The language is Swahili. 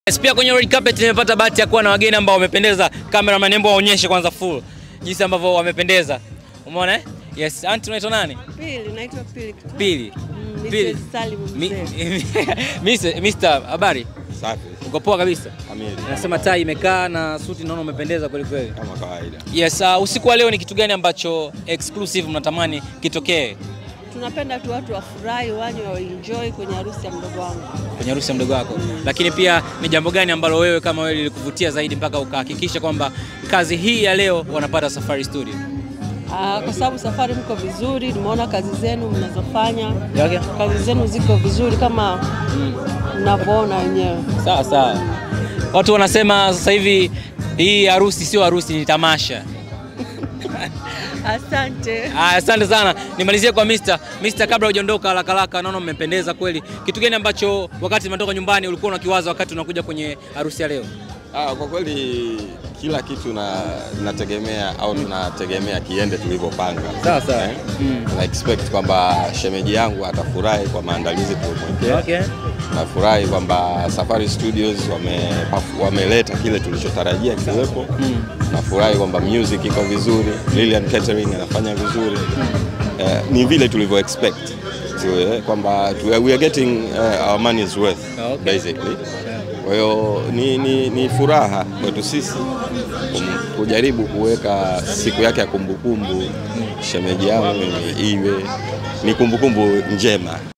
Yes, pia kwenye red carpet nimepata bahati ya kuwa na wageni ambao wamependeza. Cameraman, hebu waonyeshe kwanza full jinsi ambavyo wamependeza. Umeona eh? Yes, auntie unaitwa nani? Pili, naitwa Pili. Pili. Mm, Pili. Mrs. Salim Mi- mzee. Mr. Mr. Habari? Safi Uko poa kabisa? kamili Nasema tai imekaa na suti naona umependeza kweli kweli. kama kawaida. Yes, uh, usiku wa leo ni kitu gani ambacho exclusive mnatamani kitokee Tunapenda tu watu wafurahi, wanywe, waenjoy kwenye harusi ya mdogo wangu. kwenye harusi ya mdogo wako? Lakini pia ni jambo gani ambalo wewe kama wewe lilikuvutia zaidi mpaka ukahakikisha kwamba kazi hii ya leo wanapata Safari Studio? Ah, kwa sababu safari mko vizuri, nimeona kazi zenu mnazofanya, Okay. kazi zenu ziko vizuri kama mnavyoona wenyewe. Sawa sawa. Watu wanasema sasa hivi hii harusi sio harusi, ni tamasha. Asante. Ah, Asante sana. Nimalizie kwa Mr. Mr. kabla hujaondoka haraka haraka, naona mmependeza kweli. Kitu gani ambacho wakati umetoka nyumbani ulikuwa unakiwaza wakati unakuja kwenye harusi ya leo? Ah, kwa kweli kila kitu na nategemea au tunategemea kiende tulivyopanga. Sawa, sawa. Eh? Mm. Na expect kwamba shemeji yangu atafurahi kwa maandalizi tuliyomwekea. Okay. Nafurahi kwamba Safari Studios wame, wameleta kile tulichotarajia kiwepo. Nafurahi kwamba music iko vizuri, Lilian Catering anafanya vizuri. Eh, ni vile tulivyo expect. So, eh, kwamba tu- we are getting eh, our money's worth Okay. basically. Kwa hiyo ni, ni, ni furaha kwetu sisi kum- kujaribu kuweka siku yake ya kumbukumbu shemeji yangu ni iwe ni kumbukumbu njema.